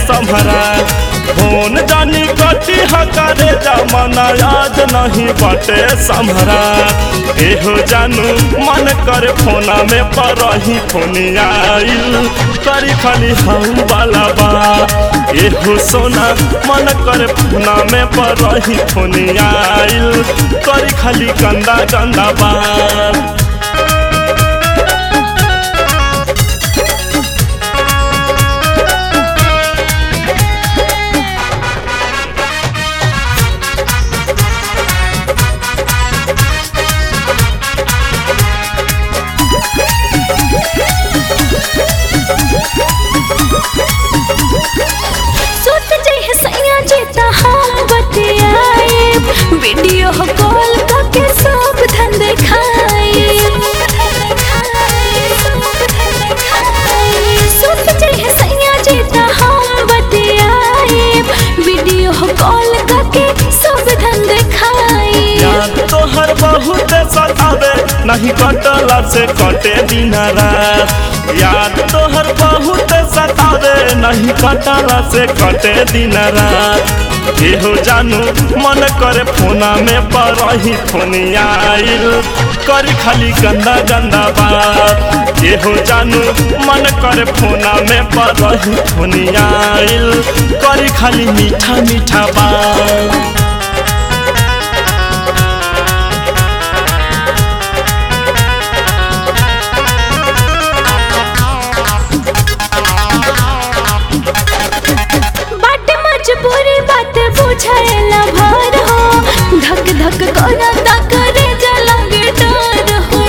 संभरा phone जानी कटी हकारे जमाना आज नहीं बटे संभरा एहो जानू मन करे फोना में परही फोनिया आइल करी खाली हम वाला बा एहो सोना मन करे फोना में परही फोनिया आइल करी खाली गंदा गंदा बात सुत जइह सैया जेता हम बतियाए वीडियो कॉल करके सब धन देखाए सुत जइह सैया जेता हम बतियाए वीडियो कॉल करके सब धन देखाए याद तोहर बहुत सतावे नहीं कटला से कटे दिन रात याद तोहर बहुत सतावे नहीं कटला से कटे दिन रात एहो जानू मन करे फोना में परही फोनिया आइल करी खाली गंदा गंदा बात एहो जानू मन करे फोना में परही फोनिया आइल करी खाली मीठा मीठा बात बाटे मजबूरी बात बुझाएला भार हो धक धक करता करे जलंगे डर हो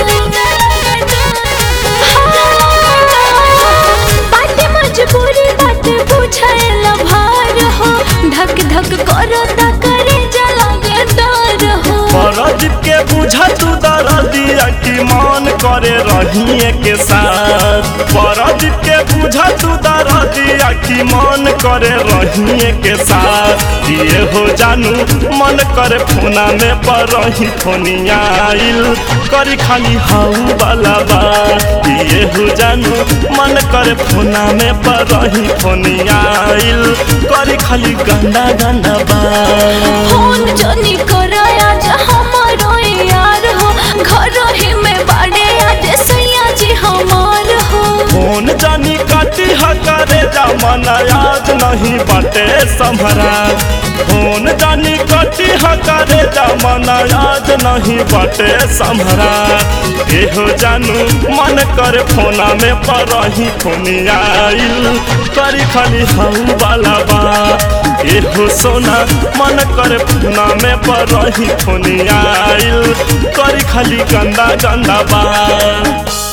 बाटे मजबूरी बात बुझाएला भार हो धक धक करता करे जलंगे डर हो परदीप के बुझा तू दरदिया की मान करे रहिए के साथ परदीप के बुझा तू दरदिया की मान करे रहिए के साथ ये हो जानू मन करे फोना में परही फोनिया आइल करी खाली हाउ वाला बात ये हो जानू मन करे फोना में परही फोनिया आइल करी खाली गंदा गंदा बात फोन जनी कराया जा हमारो यार हो घर ही में बाड़े आज सैया जी हमार हो फोन जानी काटी हकारे जमाना आज नहीं बटे संभरा फोन जानी काटी हकारे जमाना आज नहीं बटे संभरा एहो जानू मन करे फोना में परही फोनिया आइल करी खाली हम वाला बा एहो सोना मन करे फोना में परही फोनिया आइल करी खाली गंदा गंदा बा